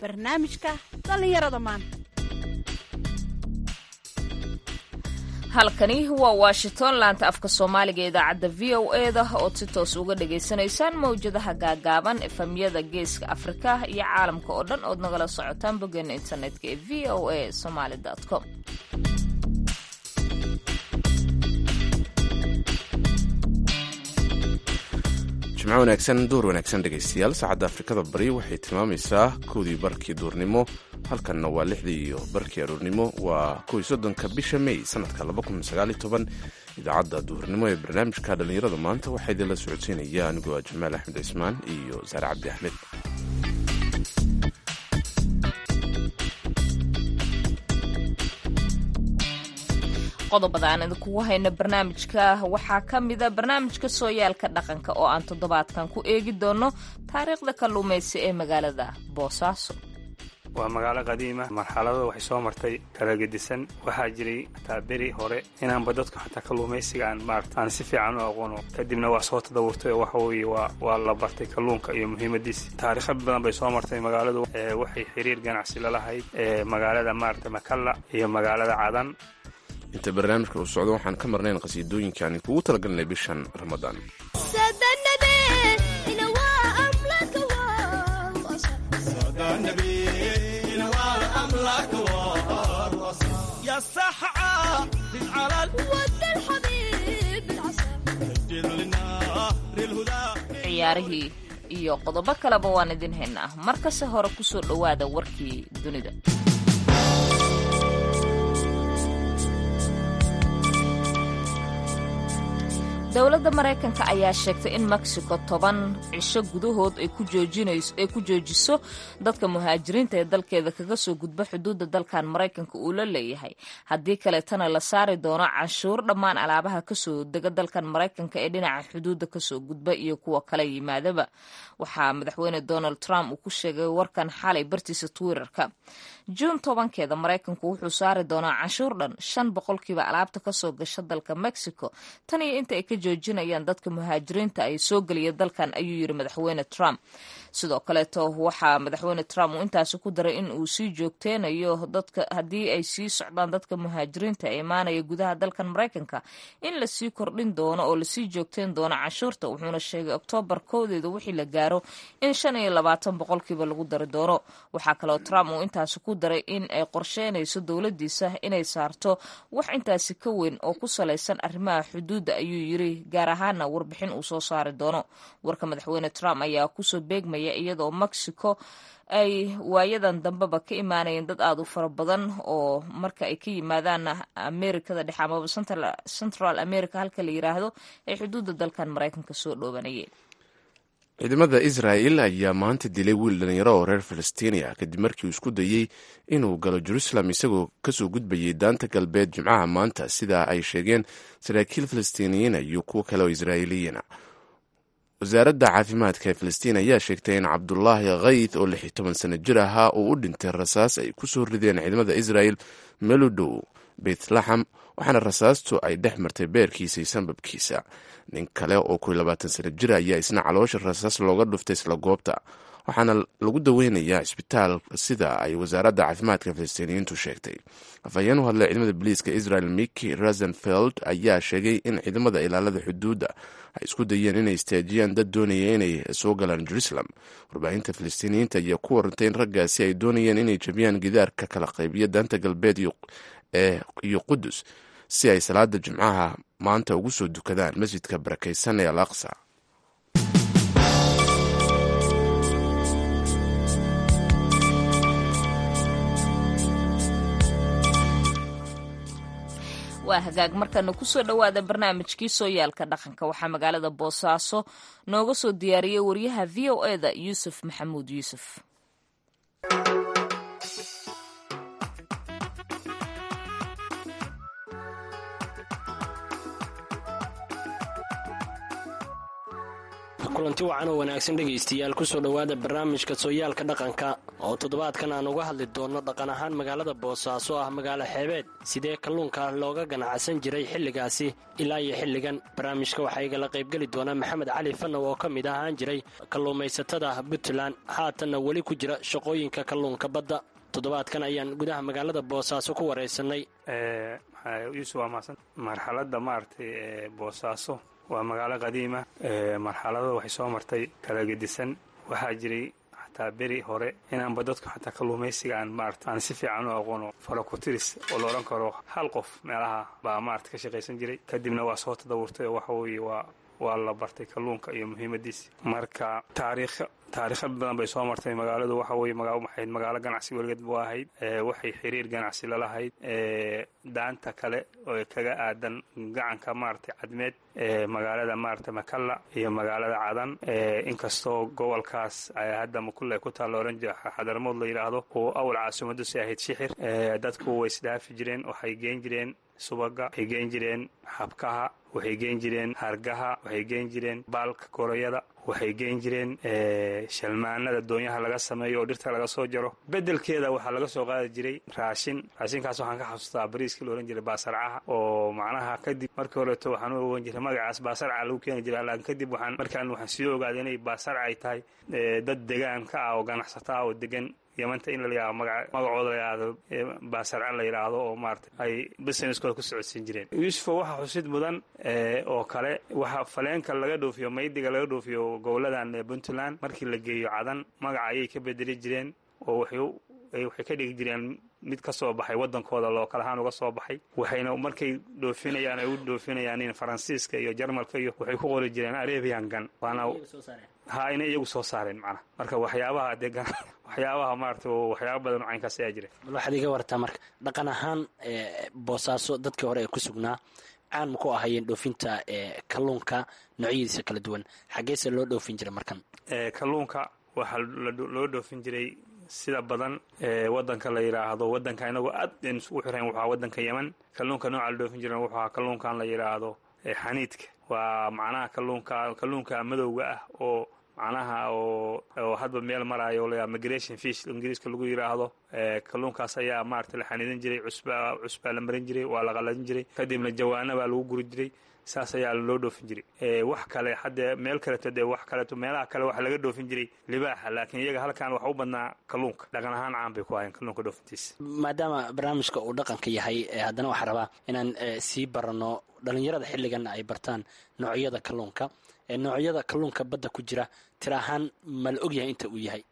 barnaamijka dhallinyarada maanta halkani waa washington laanta afka soomaaliga idaacadda v o e da ood si toos uga dhagaysanaysaan mawjadaha gaagaaban efamyada geeska afrika iyo caalamka oo dhan ood nagala socotaan boggeena internetka ee v o a somaly com jimco wanaagsan duur wanaagsan dhegaystayaal saacadda afrikada bari waxay tilmaamaysaa kowdii barkii duurnimo halkanna waa lixdii iyo barkii aroornimo waa kow soddonka bisha may sanadka idaacadda duurnimo ee barnaamijka dhallinyarada maanta waxaa idinla socodsiinaya anigoo ah jamaal axmed cismaan iyo saare cabdi axmed qodobada aan idinkugu hayno barnaamijka waxaa ka mida barnaamijka sooyaalka dhaqanka oo aan toddobaadkan ku eegi doono taariikhda kalluumaysi ee magaalada boosaaso waa magaalo qadiima marxalado waxay soo martay kala gedisan waxaa jiray hataa beri hore inaanba dadku xataa kalluumaysiga aan maarata aan si fiican u aqoono kadibna waa soo tadawurtay oo waxa weeye waa waa la bartay kalluunka iyo muhiimadiisa taariikha badan bay soo martay magaaladu waxay xiriir ganacsi lalahayd magaalada maarata makalla iyo magaalada cadan inta barnaamijka uu socdo waxaan ka marnayn qhasiidooyinka aan kugu talagalnay bishan ramadaan ciyaarihii iyo qodobo kaleba waan idin haynaa markase hore kusoo dhowaada warkii dunida dowladda maraykanka ayaa sheegtay in mexico toban cisho gudahood ay ku joojiso dadka muhaajiriinta ee dalkeeda kaga soo gudba xuduudda dalkan maraykanka uu la leeyahay haddii kaleetana la saari doono canshuur dhammaan alaabaha kasoo dega dalkan maraykanka ee dhinaca xuduudda kasoo gudba iyo kuwa kale yimaadaba waxaa madaxweyne donald trump uu ku sheegay warkan xalay bartiisa twitterka juun tobankeeda maraykanku wuxuu saari doonaa canshuur dhan shan boqolkiiba alaabta kasoo gasha dalka mexico tan iyo inta ay ka joojinayaan dadka muhaajiriinta ay soo geliya dalkan ayuu yiri madaxweyne trump sidoo kaleeto waxaa madaxweyne trump uu intaasi ku daray in uu sii joogteynayo dadka haddii ay sii socdaan dadka muhaajiriinta ee imaanaya gudaha dalkan maraykanka in lasii kordhin doono oo lasii joogteyn doono canshuurta wuxuuna sheegay oktoobar kowdeeda wixii la gaaro in shan iyo labaatan boqolkiiba lagu dari doono waxaa kaloo trump uu intaasi ku daray in ay qorsheynayso dowladiisa inay saarto wax intaasi ka weyn oo ku salaysan arrimaha xuduudda ayuu yiri gaar ahaana warbixin uu soo saari doono warka madaxweyne trump ayaa kusoo beegmaya iyadoo mexico ay waayadan dambeba ka imaanayeen dad aada u fara badan oo marka ay ka yimaadaan amerikada dhexe amaba central america halka la yiraahdo ay xuduudda dalkan maraykanka soo dhoobanayeen ciidamada israa'el ayaa maanta dilay wiil dhalinyaro oo reer falastiiniya kadib markii uu isku dayey inuu galo jerusalem isagoo kasoo gudbayay daanta galbeed jimcaha maanta sida ay sheegeen saraakiil falastiiniyiina iyo kuwo kale oo israa'iiliyiina wasaaradda caafimaadka ee falastiin ayaa sheegtay in cabdulaahi khayd oo lix iyo toban sano jir ahaa uu u dhintay rasaas ay ku soo rideen ciidamada israel meel u dhow beytlaxam waxaana rasaastu ay dhex martay beerkiisa iyo sanbabkiisa nin kale oo kow iyo labaatan sano jir ayaa isna caloosha rasaas looga dhuftay isla goobta waxaana lagu daweynayaa isbitaal sida ay wasaaradda caafimaadka falastiiniyiintu sheegtay afhayeen u hadlay ciidamada boliiska israel miki rosenfeld ayaa sheegay in ciidamada ilaalada xuduudda ay isku dayeen inay istaajiyaan dad doonaya inay soo galaan jerusalem warbaahinta falastiiniyiinta ayaa ku warantay in raggaasi ay doonayeen inay jabiyaan gidaarka kala qaybiya daanta galbeed iyo qudus si ay salaada jimcaha maanta ugu soo dukadaan masjidka barakaysan ee al aqsa waa hagaag markana kusoo dhowaada barnaamijkii sooyaalka dhaqanka waxaa magaalada boosaaso nooga soo diyaariyey wariyaha v o e da yuusuf maxamuud yuusuf kulanti wacan oo wanaagsan dhegaystayaal kusoo dhowaada barnaamijka sooyaalka dhaqanka oo toddobaadkan aan uga hadli doonno dhaqan ahaan magaalada boosaaso ah magaalo xeebeed sidee kalluunka looga ganacsan jiray xilligaasi ilaa iyo xilligan barnaamijka waxaa igala qaybgeli doonaa maxamed cali fanow oo ka mid ahaan jiray kalluumaysatada puntland haatanna weli ku jira shaqooyinka kalluunka badda toddobaadkan ayaan gudaha magaalada boosaaso ku waraysanay yuusuf waa mahadsan marxaladda maaragtay ee boosaaso waa magaalo qadiima marxalado waxay soo martay kala gedisan waxaa jiray xataa beri hore inaanba dadku xataa kalluumaysiga aan maarata aan si fiican u aqoono farakotiris oo la odhan karo hal qof meelaha baa maarata ka shaqaysan jiray kadibna waa soo tadawurtay oo waxa weeye waa waa la bartay kalluunka iyo muhiimadiisa marka taariikh taariikha badan bay soo martay magaaladu waxa weye maxayd magaalo ganacsi weligeed bu ahayd waxay xiriir ganacsi lalahayd daanta kale oo kaga aadan gacanka maaragtay cadmeed magaalada maaragtay makalla iyo magaalada cadan inkastoo gobolkaas hadda makulle ku taalla oran jira xadarmood la yidhaahdo oo awal caasimaddusi ahayd shixir dadku way isdhaafi jireen waxay geen jireen subaga waxay geen jireen xabkaha waxay geen jireen hargaha waxay geen jireen baalka gorayada waxay geen jireen shalmaanada doonyaha laga sameeyo oo dhirta laga soo jaro bedelkeeda waxaa laga soo qaadi jiray raashin raashinkaas waxaan ka xasuustaa bariiskii la odhan jiray baasarcaha oo macnaha kadib markii horeeto waxaan u ogan jiray magacaas baasarca lagu keeni jiray laakiin kadib waxaan markaan waxaan sii ogaaday inay baasarca ay tahay dad degaan ka ah oo ganacsata ah oo degan yamanta in la magacooda la yidhaahdo baasarca la yidhaahdo oo maarata ay businesskooda ku socodsiin jireen yuusufo waxaa xusid mudan oo kale waxaa faleenka laga dhoofiyo maydiga laga dhoofiyo goboladan puntland markii la geeyo cadan magaca ayay ka bedeli jireen oo waxay ka dhigi jireen mid ka soo baxay waddankooda lookal ahaan uga soo baxay waxayna markay dhoofinayaan ay u dhoofinayaan in faransiiska iyo jarmalka iyo waxay ku qori jireen arabian gan waana ha inay iyagu soo saareen macnaha marka waxyaabaha dee waxyaabaha maarata waxyaaba badan oo caynkaas ayaa jira bal waxaad iga wartaa marka dhaqan ahaan boosaaso dadkii hore ee ku sugnaa caan ma ku ahayeen dhoofinta kalluunka noocyadiisa kala duwan xaggeese loo dhoofin jiray markan kalluunka waxaa loo dhoofin jiray sida badan wadanka la yidhaahdo wadanka inagoo aad n isugu xirayn wuxua wadanka yeman kalluunka nooca la dhoofin jiran wuxua kalluunkan la yidhaahdo xaniidka waa macnaha kalluunka kalluunka madowga ah oo macnaha oo oo hadba meel maraayo la migration fish ingiriiska lagu yidhaahdo kalluunkaas ayaa maarata la xaniidin jiray cusba cusbaa la marin jiray waa la qaladin jiray kadibna jawaana baa lagu guri jiray saas ayaa loo dhoofin jiray wax kale haddee meel kaleeto dee wax kaleeto meelaha kale waxa laga dhoofin jiray libaaxa laakiin iyaga halkan waxa u badnaa kalluunka dhaqan ahaan caan bay ku ahayn kalluunka dhoofintiisa maadaama barnaamijka uu dhaqanka yahay haddana waxaa rabaa inaan sii baranno dhallinyarada xilligan ay bartaan noocyada kalluunka noocyada kalluunka badda ku jira tir ahaan ma la ogyahay inta uu yahay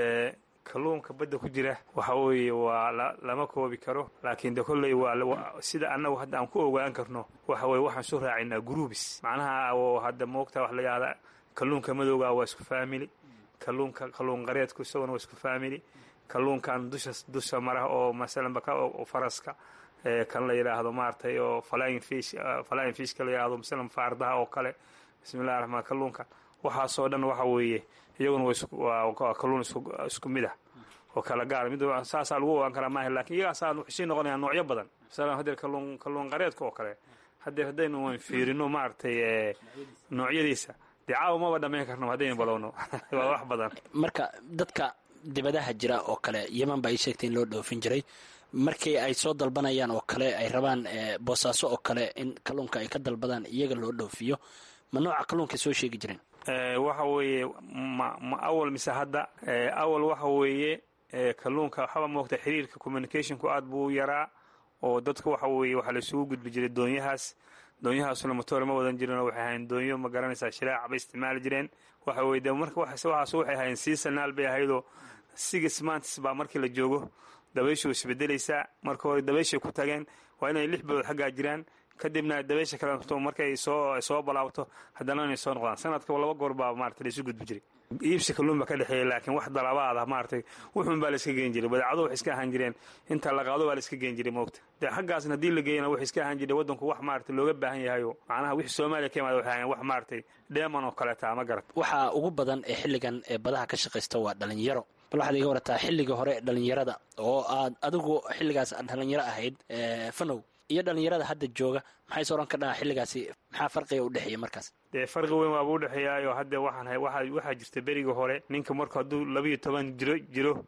kalluunka badda ku jira waxa weeye waa lama koobi karo laakiin de kolley waa sida annagu hadda aan ku ogaan karno waxa weye waxaan soo raacaynaa gruubis macnaha oo hadda moogta wax la yihahda kalluunka madowga waa isku faamili kalluunka kalluun qareedku isaguna waa isku faamili kalluunkan dusha dusha mara oo masalan baka oo faraska kan la yidhaahdo maaragtay oo flying fish flying fishka la yidhahdo masalan faardaha oo kale bismillahi raxmaan kalluunka waxaasoo dhan waxa weeye iyaguna waa kalluun isku mid ah oo kala gaara mid saasaa lagu ogaan karaa maaha lakiin iyagaasaa waxay sii noqonayaan noocyo badan masalan hadeer kalluun kalluun qareedka oo kale hadeer haddaynu wan fiirino maaragtay noocyadiisa dee caawa maba dhammayn karno haddaynu balowno waa wax badan marka dadka dibadaha jira oo kale yeman ba ay sheegtay in loo dhoofin jiray markii ay soo dalbanayaan oo kale ay rabaan boosaaso oo kale in kalluunka ay ka dalbadaan iyaga loo dhoofiyo ma nooca kalluunka soo sheegi jireen waxa weeye ma ma awal mise hadda awal waxa weeye kalluunka waxaba moogta xiriirka communicationku aad buu u yaraa oo dadka waxa weeye waxaa laisugu gudbi jiray doonyahaas doonyahaasuna motoor ma wadan jirin oo waxay ahayn doonyo ma garanaysaa shiraaca bay isticmaali jireen waxa weye de marka waxaas waxay ahayn seasonal bay ahaydoo six months baa markii la joogo dabayshu isbedelaysaa marka hore dabayshay ku tageen waa inay lix bilood xaggaa jiraan kadibna dabaysha kale markay soo soo balaabto haddana inay soo noqdaan sanadkaba laba goor baa maarata laisu gudbi jiray iibsi kalluun baa ka dhexeeya laakiin wax dalabaad ah maaragtay wuxuun baa la iska geen jiray badeecado waxay iska ahaan jireen inta la qaado baa la iska geen jiray moogta dee xaggaasna haddii la geeyana waxay iska ahaan jiray waddanku wax maarata looga baahan yahayo macnaha wixii soomaaliya ka imaada waxay ahayn wax maaragtay dheeman oo kaleeta ama garad waxaa ugu badan ee xilligan ee badaha ka shaqaysta waa dhalinyaro bal waxaad iga warataa xilliga hore dhalinyarada oo aad adigu xilligaas aad dhalinyaro ahayd fanow iyo dhalinyarada hadda jooga maxay sooran ka dhahaa xilligaasi maxaa farqiga u dhexeeya markaas dee farqi weyn waaba u dhexeeyaayo hadda waxaan waxaa jirta beriga hore ninka marku hadduu labiiyo toban jiro jiro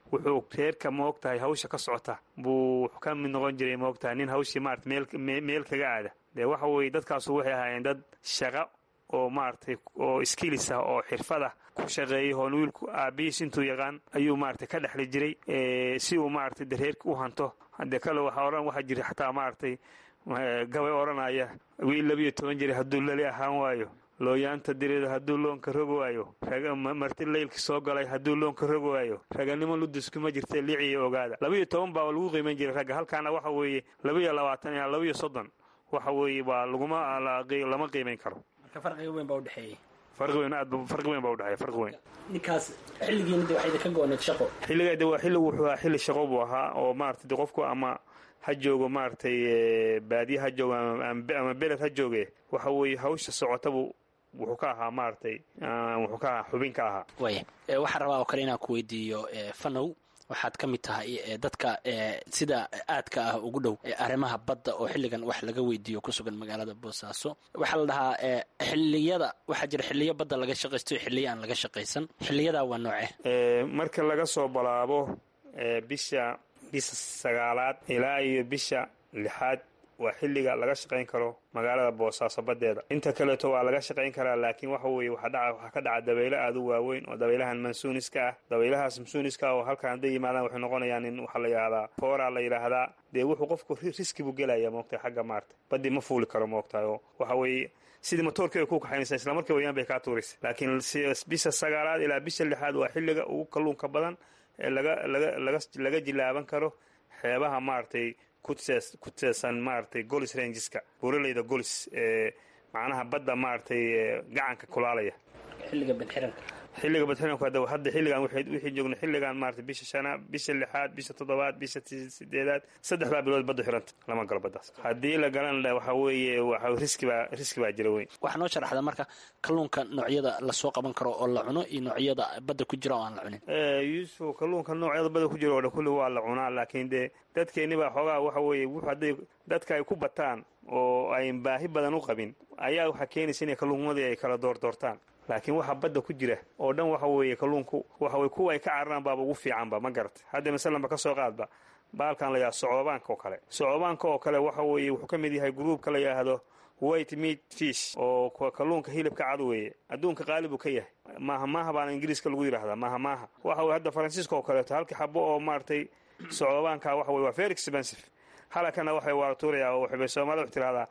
wuxuu reerka maog tahay hawsha ka socota buu ka mid noqon jiray maog tahay nin hawshii maarata meel kaga aada dee waxa weeye dadkaasu waxay ahaayeen dad shaqa oo maaragtay oo skillis ah oo xirfad ah ku shaqeeyay hoon wiilku aabihiis intuu yaqaan ayuu maaragtay ka dhexli jiray si uu maaragtay de reerka u hanto hadee kale waxaa odhan waxaa jira xataa maaragtay gabay odhanaya wiil labiyo toban jiri hadduu lali ahaan waayo looyaanta direeda hadduu loonka rogi waayo marti leylka soo galay hadduu loonka rogi waayo raganimo luduskuma jirta liiciyo ogaada labiyo toban baa lagu qiiman jiray ragga halkaana waxa weeye labiyo labaatan ilaa labiyo soddon waxa weeye waa laguma lama qiimayn karo farqiga weyn baa udhexeeyey farqi weyn aad farqi weyn baa udhexeeya farqi weyn ninkaas xilligiina de waxay idinka go-oneed shaqo xilligaa de waa xilli wuxuu ahaa xilli shaqo buu ahaa oo maaragtay de qofku ama ha joogo maaragtay baadiye ha joogo ama beled ha jooge waxa weeye hawsha socotabu wuxuu ka ahaa maaragtay wuxuu ka ahaa xubin ka ahaa waaya waxaan rabaa oo kale inaan ku weydiiyo fanow waxaad ka mid tahay dadka sida aadka ah ugu dhow arrimaha badda oo xilligan wax laga weydiiyo ku sugan magaalada boosaaso waxaa la dhahaa xilliyada waxaa jira xilliyo badda laga shaqaysto xilliyo aan laga shaqaysan xilliyadaa waa nooce marka laga soo balaabo bisha bisha sagaalaad ilaa iyo bisha lixaad waa xilliga laga shaqayn karo magaalada boosaaso badeeda inta kaleeto waa laga shaqayn karaa laakiin waxa weeye waxaa ka dhaca dabaylo aad u waaweyn oo dabaylahan mansuuniska ah dabaylahaas mansuuniska ah oo halkan hadday yimaadaan waxay noqonayaan in waxaa la yidhahdaa fooraa la yidhaahdaa dee wuxuu qofku riski buu gelaya moogtahay xagga maarta badii ma fuuli karo moogtahay oo waxa weeye sidii matoorkii ay ku kaxaynaysaa isla markii wayaan bay kaa tuuraysa laakiin bisha sagaalaad ilaa bisha lixaad waa xilliga ugu kalluunka badan ee laga laga laga laga jilaaban karo xeebaha maaragtay ku teesan maaragtay golis rangeska buuraleyda golis ee macnaha badda maaragtay gacanka kulaalaya xilliga badxiranka xilliga badxiranku hadda hadda xilligan wixii joogna xilligan maaragtay bisha shanaad bisha lixaad bisha toddobaad bisha sideedaad saddexdaa bilood badda xiranta lama galo baddaas haddii la galan waxa weeye waxa riski baa riski baa jira weyn waxaa noo sharaxda marka kalluunka noocyada lasoo qaban karo oo la cuno iyo noocyada badda ku jira oo aan la cunin yuusuf kalluunka noocyada badda ku jira oo dhan kulli waa la cunaa laakiin dee dadkeenni baa xoogaa waxa weeye wuxu hadday dadka ay ku bataan oo ayn baahi badan u qabin ayaa waxaa keenaysa inay kalluunmadii ay kala doordoortaan laakiin waxaa badda ku jira oo dhan waxa weeye kalluunku waxa weye kuwa ay ka cararaan baaba ugu fiicanba ma garata hadda masalanba ka soo qaadba baalkan la yidhahdo socoobaanka oo kale socoobaanka oo kale waxa weeye wuxuu ka mid yahay gruubka la yidhaahdo white meat fish oo kalluunka hilibka cad weeye adduunka qaali buu ka yahay maaha maaha baana ingiriiska lagu yidhahdaa maaha maaha waxa weye hadda faransiiska oo kaleeto halkii xabo oo maaragtay socoobaanka waxa weye waa very expensive halakana waxay waa tuurayaa oo waxbay soomaalida wax tirahdaa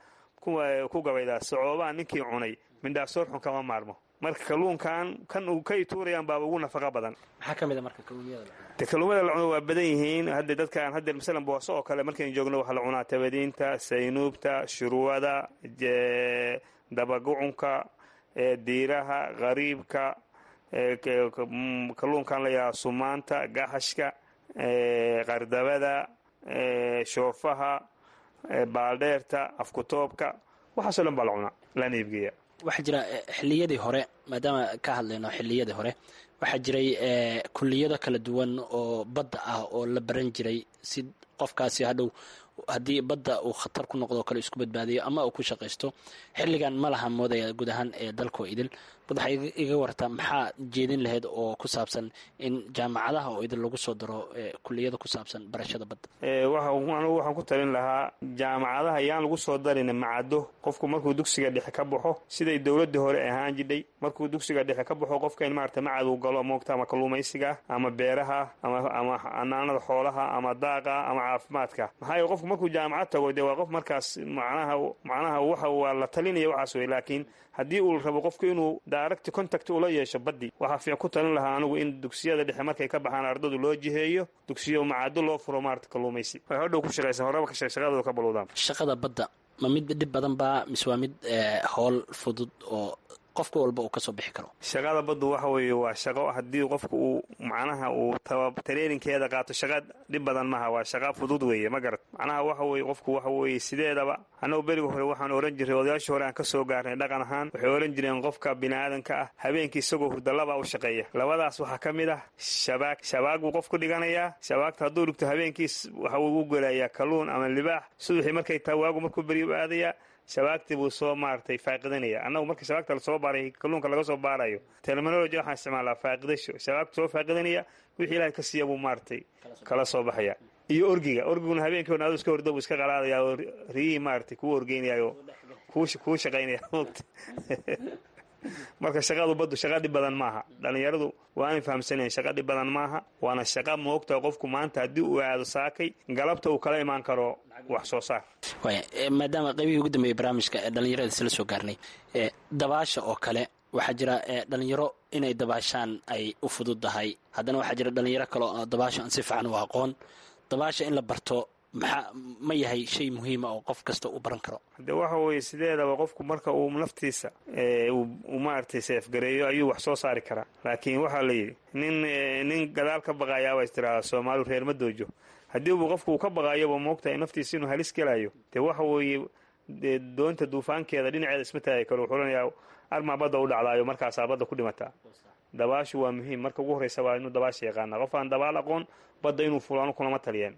ku gabaydaa socoobaan ninkii cunay mindhaasoor xun kama maarmo marka kalluunkan kan kay tuurayaan baaba ugu nafaqa badan maxaa ka mid a marka kalluunyada de kalluumada la cuno waa badan yihiin hadda dadkaan hadda masalan booso oo kale markaynu joogno waxaa la cunaa tabadiinta saynuubta shurwada dabagucunka diiraha qariibka kalluunkan la yidhaha sumaanta gaxashka qardabada shoofaha baaldheerta afkutoobka waxaasoo dhan baa la cunaa lana iibgeeya waxaa jira xilliyadii hore maadaama ka hadlayno xilliyadii hore waxaa jiray kulliyado kala duwan oo badda ah oo la baran jiray si qofkaasi hadhow haddii badda uu khatar ku noqdo kale isku badbaadiyo ama uu ku shaqaysto xilligan ma laha moodaya guud ahaan ee dalkoo idil bad waxay iga wartaa maxaa jeedin lahayd oo ku saabsan in jaamacadaha oo idil lagu soo daro kuliyada ku saabsan barashada badda anugu waxaan ku talin lahaa jaamacadaha yaan lagu soo darin macado qofku markuu dugsiga dhexe ka baxo siday dowladii hore ahaan jidhay markuu dugsiga dhexe ka baxo qofka in maarata macad uu galo moogta ama kalluumaysiga ama beeraha ama anaanada xoolaha ama daaqa ama caafimaadka maxaa qofku markuu jaamacad tago dee waa qof markaas macnaha macnaha waxa waa la talinaya waxaas wey laakiin haddii uu rabo qofku inuu direct contact ula yeesho baddi waxaa fiican ku talin lahaa anigu in dugsiyada dhexe markay ka baxaan ardadu loo jiheeyo dugsiyo macado loo furo maarata kalluumaysi ay hodhow ku shaqaysan horaba ka shaqadooda ka baluudaan shaqada badda ma mid dhib badan baa mise waa mid howl fudud oo qofka walba uu ka soo bixi karo shaqada baddu waxa weeye waa shaqo haddii qofku uu macnaha uu tareerinkeeda qaato shaqa dhib badan maha waa shaqa fudud weeye ma garat macnaha waxa weeye qofku waxa weeye sideedaba annagu beriga hore waxaan ohan jiray odayaashii hore aan ka soo gaarnay dhaqan ahaan waxay ohan jireen qofka biniaadanka ah habeenkii isagoo hurdalaba u shaqeeya labadaas waxaa ka mid ah shabaag shabaag buu qofku dhiganayaa shabaagta hadduu dhigto habeenkiis waxa uu u gelayaa kalluun ama libaax subaxii markay taa waagu markuu beri u aadayaa shabaagtii buu soo maaragtay faaqidanaya annagu marka shabaagta lasoo baaray kalluunka laga soo baarayo terminology waxaan isticmaalaa faaqidasho shabaabka soo faaqidanaya wixii ilaahay ka siiya buu maaragtay kala soo baxaya iyo orgiga orgiguna habeenkii adu iska horda buu iska qalaadaya oo riyihii maaragtay kuu orgeynaya oo kuu shaqaynaya marka shaqadu baddu shaqa dhib badan maaha dhallinyaradu waa aanay fahamsanayn shaqa dhib badan maaha waana shaqa moogta qofku maanta haddii uu aado saakay galabta uu kala imaan karo wax soo saar maadaama qaybihii ugu dambeeyey barnaamijka ee dhallinyarada isla soo gaarnay dabaasha oo kale waxaa jira dhalinyaro inay dabaashaan ay u fududdahay haddana waxaa jira dhalinyaro kale oo dabaasha aan si fiican u aqoon dabaasha in la barto maxaa ma yahay shay muhiima oo qof kasta u baran karo de waxa weeye sideedaba qofku marka uu naftiisa uu maaragtay seefgareeyo ayuu wax soo saari karaa laakiin waxaa la yidhi nin nin gadaal ka baqayaaba istiraada soomaaliu reer ma doojo haddii uu qofku uu ka baqayoba moogtahay naftiisa inuu halis gelayo dee waxa weeye dee doonta duufaankeeda dhinaceeda isma taagi karo wuxuu lanayaa armaa badda u dhacdaayo markaasaa badda ku dhimataa dabaashu waa muhiim marka ugu horreysa waa inuu dabaasha yaqaana qof aan dabaal aqoon badda inuu fulo kulama taliyeen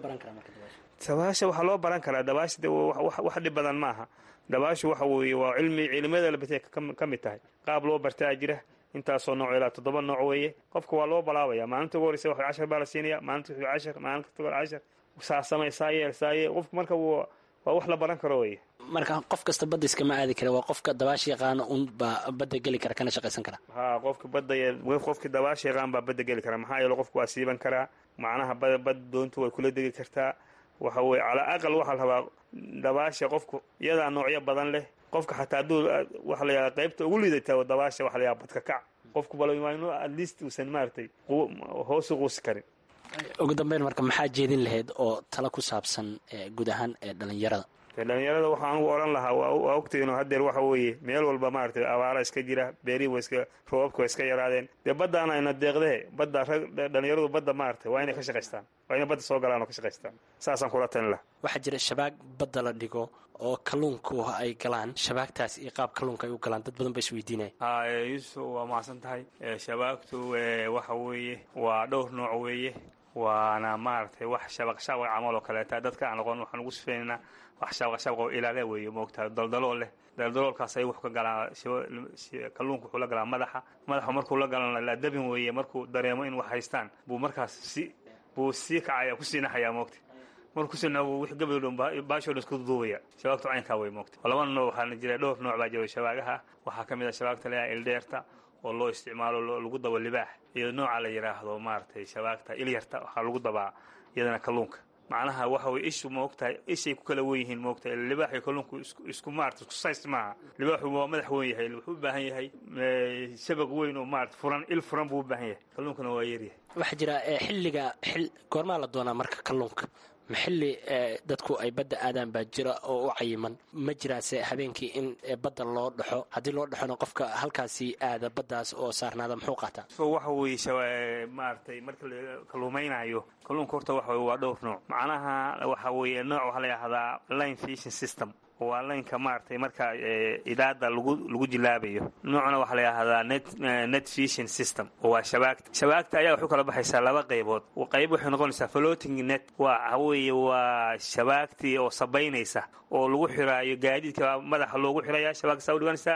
dabaasha waxaa loo baran karaa dabaasha de wax dhib badan maaha dabaashu waxa weeye waa cilmi cilmiyada labate ka mid tahay qaab loo bartaa jira intaasoo nooc ilaa toddoba nooc weeye qofka waa loo balaabaya maalinta ugu horreysa wax cashar baa la siinaya maalinta cashar maalinta cashar saa samay saa yeel saa yeel qofku marka waa wax la baran karo weye marka qof kasta badda iskama aadi kara waa qofka dabaasha yaqaana un baa badda geli kara kana shaqaysan kara ha qofka badda qofka dabaasha yaqaan baa badda geli kara maxaa yeele qofku waa siiban karaa macnaha bada badda doontu way kula degi kartaa waxa weye calaa aqal waxaa la rabaa dabaasha qofku iyadaa noocyo badan leh qofka xataa hadduu waxa la yidhaha qaybta ugu liidata dabaasha waxa la yidhaha badka kac qofku bal waa inuu at least uusan maaragtay hoosu quusi karin ugu dambeyn marka maxaa jeedin lahayd oo tala ku saabsan guud ahaan ee dhallinyarada dhallinyarada waxaa anugu odhan lahaa waa ogtay inuu hadeer waxa weeye meel walba maaragtay abaara iska jira beerihi wa iska roobabka way iska yaraadeen dee baddaana ayna deeqdehe badda rag dhallinyaradu badda maaragtay waa inay ka shaqaystaan waa inay badda soo galaan oo ka shaqaystaan saasaan kula talin laha waxaa jira shabaag badda la dhigo oo kalluunku ay galaan shabaagtaas iyo qaab kalluunka ay u galaan dad badan ba isweydiinaya ha yuusuf waa mahadsan tahay shabaagtu waxa weeye waa dhowr nooc weeye waana maaragtay wax shabaqshabaq camal oo kaleeta dadka aan aqoon waxaan ugu sifeynaynaa wax shabaqshabaq oo ilaale weeye moogtahay daldalool leh daldaloolkaas ay wax ka galaa kalluunka wuxuu la galaa madaxa madaxa markuu la galana la dabin weeye markuu dareemo in wax haystaan buu markaas si buu sii kacaya kusii naxayaa moogta markuu kusii naxo wix gabayl dhan baashoo dhan isku duduubaya shabaagtu caynkaa wey moogta laba nooc waxaana jira dhowr nooc baa jira shabaagaha waxaa ka mid ah shabaagta leeyaha ildheerta oo loo isticmaalo lagu dabo libaax iyo nooca la yidhaahdo maaragtay shabaagta ilyarta waxaa lagu dabaa iyadana kalluunka macnaha waxa weye ishu maogtahay ishay ku kala wen yihiin maogtahay libaax iyo kalluunku isku maarata isku says maaha libaaxu waa madax weyn yahay wuxuu u baahan yahay shabaq weyn oo maarata furan il furan buu u baahan yahay kalluunkana waa yaryahay waxaa jira xilliga xil goormaa la doonaa marka kalluunka ma xilli dadku ay badda aadaan baa jira oo u cayiman ma jiraase habeenkii in badda loo dhaxo haddii loo dhaxona qofka halkaasi aada baddaas oo saarnaada muxuu qaataa waxa weeye maaragtay marka la kalluumaynayo kalluunka horta waxa weye waa dhowr nooc macnaha waxa weeye nooc waxaa la yidhahdaa line fishing system waa laynka maaragtay marka idaada lagu lagu jilaabayo noocna waxaa la yidhahdaa net net fishing system oo waa shabaagta shabaagta ayaa waxu kala baxaysaa laba qaybood qayb waxay noqonaysaa floating net waa weeye waa shabaagtii oo sabaynaysa oo lagu xiraayo gaadiidka baa madaxa loogu xiraya shabaagta saa u dhiganaysaa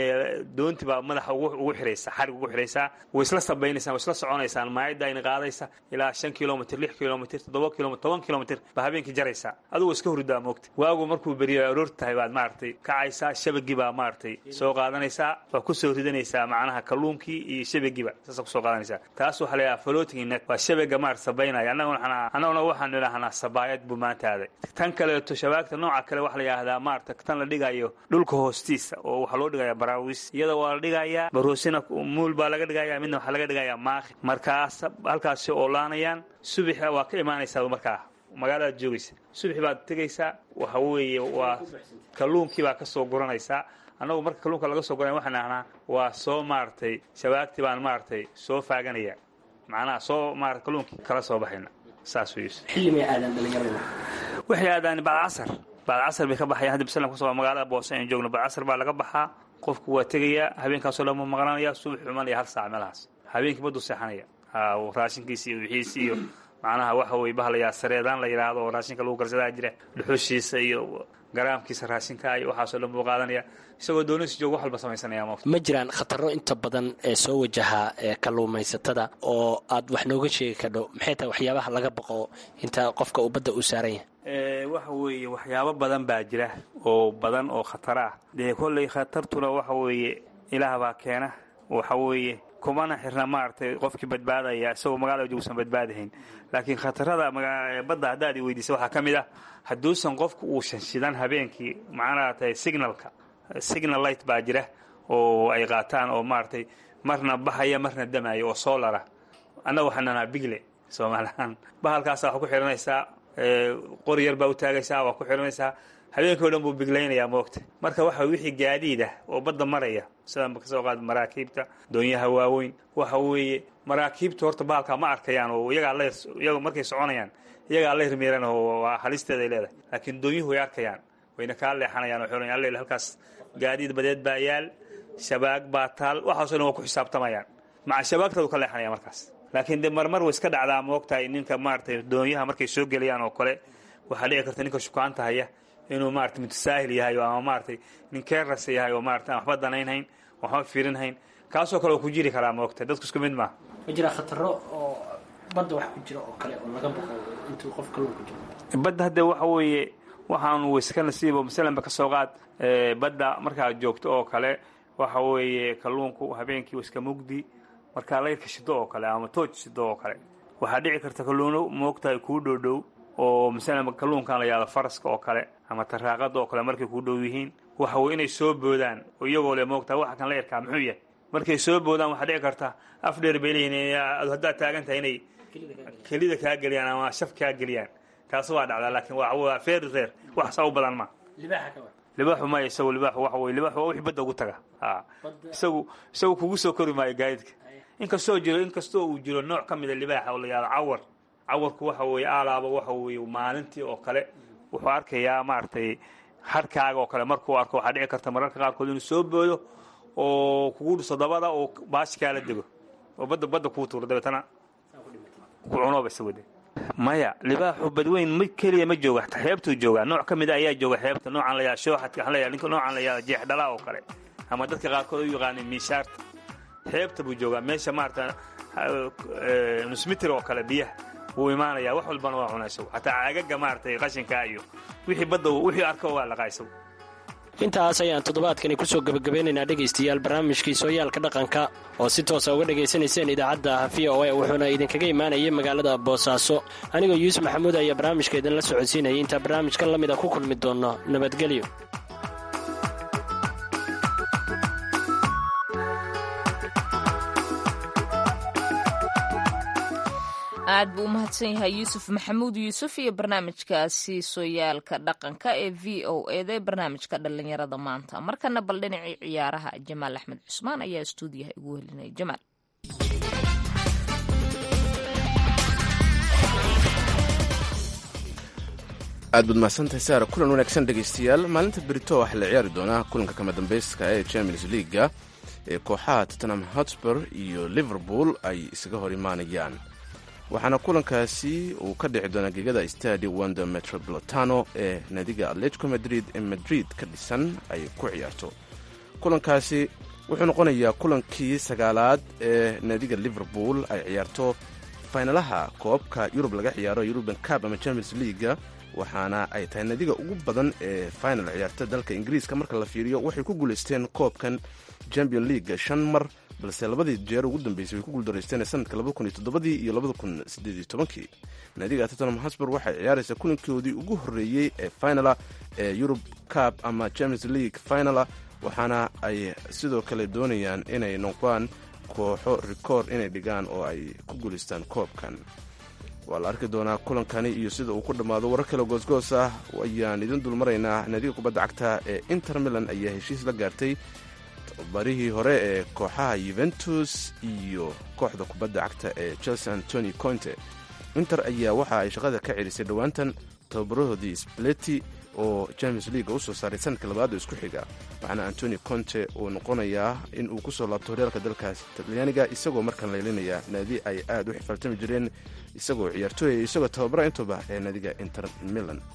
doonti baa madaxa ugu xiraysa xarig ugu xiraysaa way isla sabaynaysaan way isla soconaysaan maayadda ayna qaadaysa ilaa shan kilomitr lix kilomitr toddoba kilomitr toban kilomitr baa habeenkii jaraysaa adigoo iska hurdaa moogta waagu markuu beriyo aroor tahay baad maaragtay kacaysaa shabagii baa maaragtay soo qaadanaysaa waa kusoo ridanaysaa macnaha kalluunkii iyo shabagiiba saasa kusoo qaadanaysaa taas waxaa la yidhaha floating net waa shabaga maarata sabaynaya annaguna annaguna waxaan idhahnaa sabaayad buu maanta aaday tan kaleeto shabaagta nooca kale waxaa la yidhahdaa maarata tan la dhigayo dhulka hoostiisa oo waxaa loo dhigayaa baraawis iyada waa la dhigayaa baroosina muul baa laga dhigaya midna waxaa laga dhigayaa maaqi markaas halkaasi oolaanayaan subaxa waa ka imaanaysaa markaa magaaladaad joogaysa subaxi baad tegaysaa waxa weeye waa kalluunkii baa ka soo guranaysaa annagu marka kalluunka laga soo guranaya waxaan ahnaa waa soo maaragtay shabaagtii baan maaragtay soo faaganaya macnaha soo maarata kalluunkii kala soo baxayna saas wey xilli may aadaan dhalinyarada waxay aadaan bacd casar bacd casar bay ka baxayan haddi bislan kusoo magaalada boose aynu joogno bacd casar baa laga baxaa qofku waa tegayaa habeenkaasoo dhan buu maqnaanaya subax xumanaya hal saac meelahaas habeenkii baduu seexanaya raashinkiisi iyo wixiisi iyo macnaha waxa weye bahalayaa sareedaan la yidhaahdo oo raashinka lagu karsadaa jira dhuxushiisa iyo garaamkiisa raashinka iyo waxaasoo dhan buu qaadanaya isagoo doonisi jooga wax walba samaysanaya moogta ma jiraan khataro inta badan ee soo wajaha ee kalluumaysatada oo aad wax nooga sheegi kardho maxay tahay waxyaabaha laga baqo inta qofka uu badda uu saaran yahay waxa weeye waxyaabo badan baa jira oo badan oo khatara ah dee kolley khatartuna waxa weeye ilaah baa keena waxa weeye kumana xirna maaragtay qofkii badbaadaya isagoo magaalada joogsan badbaadahayn laakiin khatarada badda haddaad i weydiisa waxaa ka mid ah hadduusan qofku uusan shidan habeenkii macnaha signalka signal light baa jira oo ay qaataan oo maaragtay marna baxaya marna damaya oo soolara annaga waxaan nanaa bigle soomaalihaan bahalkaasa waxaa ku xihanaysaa qori yar baa u taagaysaa waa ku xihanaysaa habeenkii o dhan buu biglaynayaa moogta marka waxa wixii gaadiid ah oo badda maraya sidaan kasoo qaad maraakiibta doonyaha waaweyn waxa weeye maraakiibta horta bahalkaa ma arkayaan oo iyagaa la iyaga markay soconayaan iyagaa la hirmiiran oo waa halisteeday leedahay laakiin doonyuhu way arkayaan wayna kaa leexanayaan oo xorayaan alle halkaas gaadiid badeed baa yaal shabaag baa taal waxaasoo dhan waa ku xisaabtamayaan maca shabaagtadu ka leexanaya markaas laakiin de marmar way iska dhacdaa moogtahay ninka maaragtay doonyaha markay soo gelayaan oo kale waxaa dhici karta ninka shukaanta haya inuu maarata mutasaahil yahay ama maaragtay nin keeras yahay oo maarata aan waxba danaynhayn waxba fiirinhayn kaasoo kale oo ku jiri karaa moogta dadku isku mid maaha ma jiraa khataro oo badda wax ku jira oo kale oo laga baqo intuu qof kalluun ku jiro badda hadde waxa weeye waxaanu wayska nasiibo masalanba ka soo qaad badda markaad joogto oo kale waxa weeye kalluunku habeenkii waa iska mugdi markaa layrka shido oo kale ama tooj shido oo kale waxaa dhici karta kalluuno moogtahay kuu dhowdhow oo masalan kalluunkan la yahdo faraska oo kale ama taraaqada oo kale markay kuu dhow yihiin waxa weye inay soo boodaan oo iyagoo le moogtahay waxa kan layrkaa muxuu yahay markay soo boodaan waxaa dhici karta af dheer bay leeyihin haddaad taagan tahay inay kelida kaa geliyaan ama shaf kaa geliyaan taas waa dhacdaa laakiin waa feer reer wax saa u badan ma libaaxu maya isagu libaaxu waxa weye libaaxu waa wixii badda ugu taga a isagu isagu kugu soo kori maayo gaadiidka inkastoo jiro inkastoo uu jiro nooc ka mida libaaxa oo la yahdo cawar cawarku waxa weeye aalaaba waxa weeye maalintii oo kale wuxuu arkayaa maaragtay harkaaga oo kale markuu arko waxaa dhici karta mararka qaarkood inuu soo boodo oo kugu dhiso dabada oo baashi kaala dego oo badda badda kuu tuuro dabeetana ku cunooba isagode maya libaaxu badweyn ma keliya ma jooga hataa xeebtuu joogaa nooc ka mida ayaa jooga xeebta noocan la yaha shooxadka waxaan leeyahay ninka noocan la yahda jeexdhalaa oo kale ama dadka qaarkood u yaqaanay miishaarta xeebta buu joogaa meesha maarata nusmitir oo kale biyaha wuu imaanayaa wax walbana waa cunaa isagu xataa caagaga maaragtay qashinkaa iyo wixii badda wixii arko waa laqaa isagu intaas ayaan toddobaadkani kusoo gebagabeynaynaa dhegaystayaal barnaamijkii sooyaalka dhaqanka oo si toosa uga dhagaysanayseen idaacadda v o a wuxuuna idinkaga imaanayay magaalada boosaaso anigoo yuusuf maxamuud ayaa barnaamijka idinla socodsiinayay intaa barnaamijkan la mid a ku kulmi doonno nabadgelyo aad buu u mahadsan yahay yuusuf maxamuud yuusuf iyo barnaamijkaasi sooyaalka dhaqanka ee v o eda ee barnaamijka dhallinyarada maanta markana bal dhinacii ciyaaraha jamaal axmed cusmaan ayaa stuudiyaha igu helinaya jamaal aad baad mahadsantahay saara kulan wanaagsan dhegaystayaal maalinta berito waxaa la ciyaari doonaa kulanka kama dambeyska ee champions leaga ee kooxaha tottenham hotspur iyo liverpool ay isaga hor imaanayaan waxaana kulankaasi uu ka dhici doonaa gegada stadi wanda metropolitano ee naadiga atletico madrid ee madrid ka dhisan ay ku ciyaarto kulankaasi wuxuu noqonayaa kulankii sagaalaad ee naadiga liverpool ay ciyaarto faynalaha koobka yurub laga ciyaaro yuruban cab ama champions leaga waxaana ay tahay naadiga ugu badan ee final ciyaarta dalka ingiriiska marka la fiiriyo waxay ku guulaysteen koobkan champion leaga shan mar balse labadii jeer ugu dambeysay way ku guuldaraysteen sanadka labadakuniyotodobadii iyo labadakunsideeditobankii naadiga tottenham hosbur waxay ciyaaraysaa kulankoodii ugu horreeyey ee finala ee yurub cab ama champions league finala waxaana ay sidoo kale doonayaan inay noqdaan kooxo rikoord inay dhigaan oo ay ku guulaystaan koobkan waa la arki doonaa kulankani iyo sida uu ku dhammaado warar kale goosgoos ah ayaan idin dulmaraynaa naadiga kubadda cagta ee inter milan ayaa heshiis la gaartay barihii hore ee kooxaha yuventus iyo kooxda kubadda cagta ee chelsea antoni conte inter ayaa waxa ay shaqada ka celisay dhowaantan tababarahoodii spleti oo champions leaga usoo saaray sanadka labaad oo isku xiga waxaana antoni conte uu noqonayaa in uu kusoo laabto horyaalka dalkaas talyaaniga isagoo markaan laylinaya naadi ay aad u xifaltami jireen isagoo ciyaartooy isagoo tababara intuba ee naadiga inter milan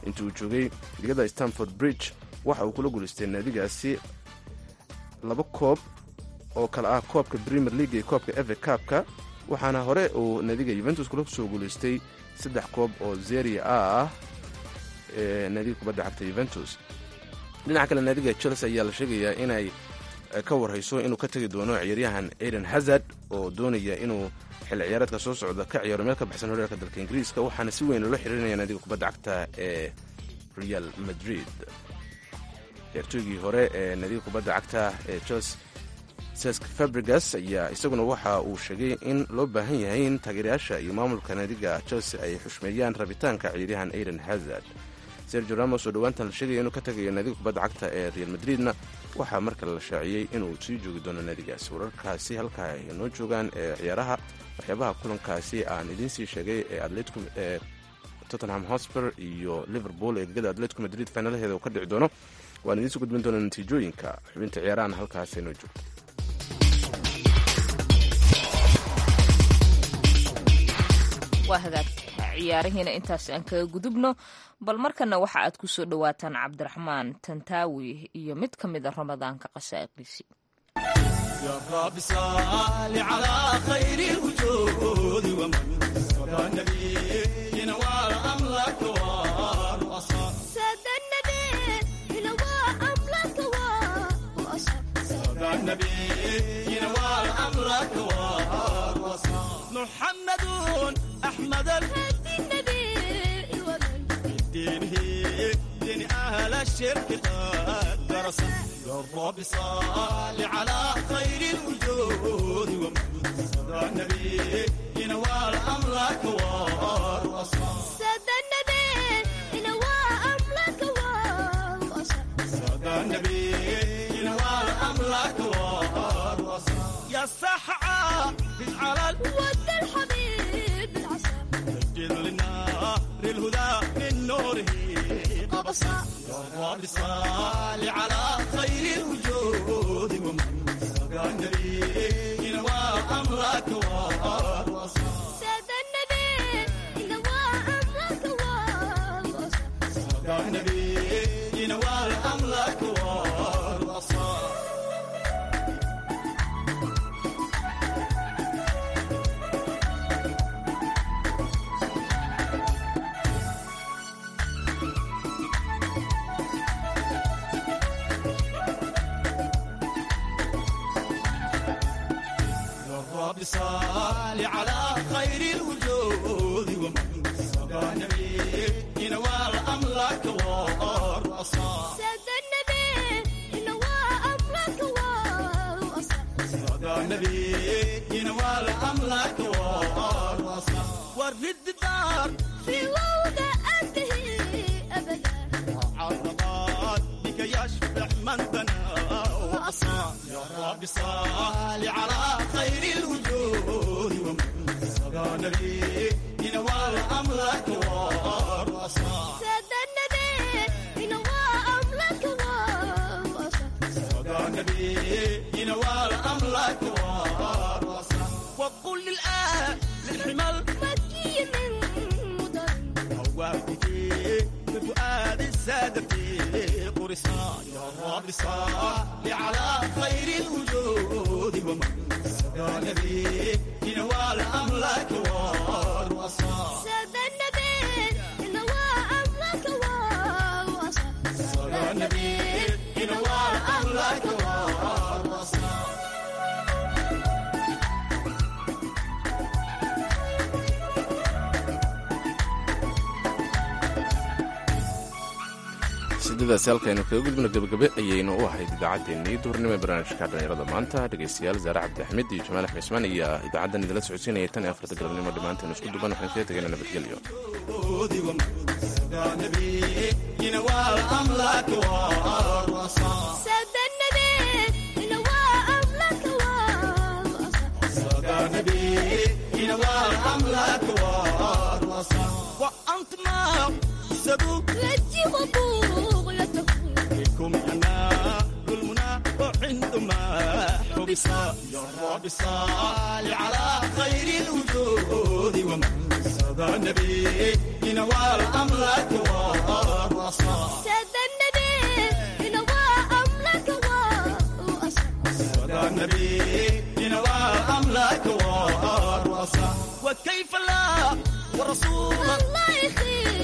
intii uu joogay ligada stanford bridge waxa uu kula guulaystay naadigaasi laba koob oo kale ah koobka premier league iyo koobka eve kaabka waxaana hore uu naadiga yuventus kula soo guulaystay saddex koob oo zeria a ah ee naadiga kubadda cagta yuventus dhinaca kale naadiga chelsea ayaa la sheegayaa inay ka warhayso inuu ka tegi doono ciyaaryahan aiden hazard oo doonaya inuu xilli ciyaareedka soo socda ka ciyaaro meel ka baxsan horyaalka dalka ingiriiska waxaana si weyn loola xiriirinaya naadiga kubadda cagta ee real madrid ciyaartooygii hore ee naadiga kubadda cagta ee chelsea sesk fabrigas ayaa isaguna waxa uu sheegay in loo baahan yahay in taageerayaasha iyo maamulka naadiga chelsea ay xushmeeyaan rabitaanka ciyaaryahan aiden hazard sergio ramos oo dhowaantan la sheegaya inuu ka tagayo naadiga kubadda cagta ee real madridna waxaa markale la shaaciyey inuu sii joogi doono naadigaasi wararkaasi halkaa ay noo joogaan ee ciyaaraha waxyaabaha kulankaasi aan idiin sii sheegay ee atletico ee tottenham hotspur iyo liverpool ee gegada atletico madrid finaalaheeda uu ka dhici doono waan idiin soo gudbin doona natiijooyinka xubinta ciyaarahan halkaas ay noo joogto waa hagaag ciyaarihiina intaas aan kaga gudubno bal markana waxa aad ku soo dhowaataan cabdiraxmaan tantaawi iyo mid ka mid a ramadaanka qasaa'iqiisii محمد أحمد الهدي النبي دينه دين أهل الشرك قد درس يا رب صل على خير الوجود ومن صدى النبي ينوال أمرك والوصال سادة النبي ينوى أمرك والوصال صدى النبي ينوال أمرك والوصال يا صحعة على ود الحبيب العصا سجل للنار الهدى من نوره قبصا يا رب صل على خير الوجود ومن سقى النبي ينوى أمرك والوصال سادة النبي ينوى أمرك والوصال سقى النبي ينوى أمرك والوصال رب صل على خير الوجود ومن سقى النبي ينوال أمرك والرصاص سادة النبي ينوى أمرك والوصال سقى النبي ينوال أمرك والرصاص ورد الدار في وضع أنتهي أبدا عرضات بك يشبع من بنى وأصاب يا رب صل على خير الوجود ومن سقى النبي ينوال أمرك والرصاص سادة النبي ينوى أمرك والوصال سقى النبي ينوال أمرك والرصاص وقل للآن للحمل مكي من مدر هواتك بفؤاد السادة في قرصان يا رب صل على خير الوجود ومن سقى النبي ينوال أمرك والوصال سادة النبي ينوى أمرك والوصال سقى النبي ينوال أمرك والوصال sideedaasi halkaynu kaga gudbino gebagabe ayaynu u ahayd idaacaddeenii duhurnimo ee barnaamijka dhallinyarada maanta dhegaystayaal zaare cabdixamid iyo jamaal axmed ismaan iyo idaacaddan idinla socodsiinaya tan iyo afarta galabnimo dhammaanteen isku duban waxaan kaga tegayna nabadgelyo سقى النبي ينوال أمرك والوصال سادة النبي ينوى أمرك والوصال سقى النبي ينوال أمرك والوصال وأنت ما سبوك رجي وبوغ لا تفوق بكم أنا المنى وعندما حبس يا رب صل على خير الوجود ومن سقى النبي ينوى الأملاك والرصاص سيد النبي ينوى أملك وأصل صدى النبي ينوى الأملاك والرصاص وكيف لا ورسول الله يخير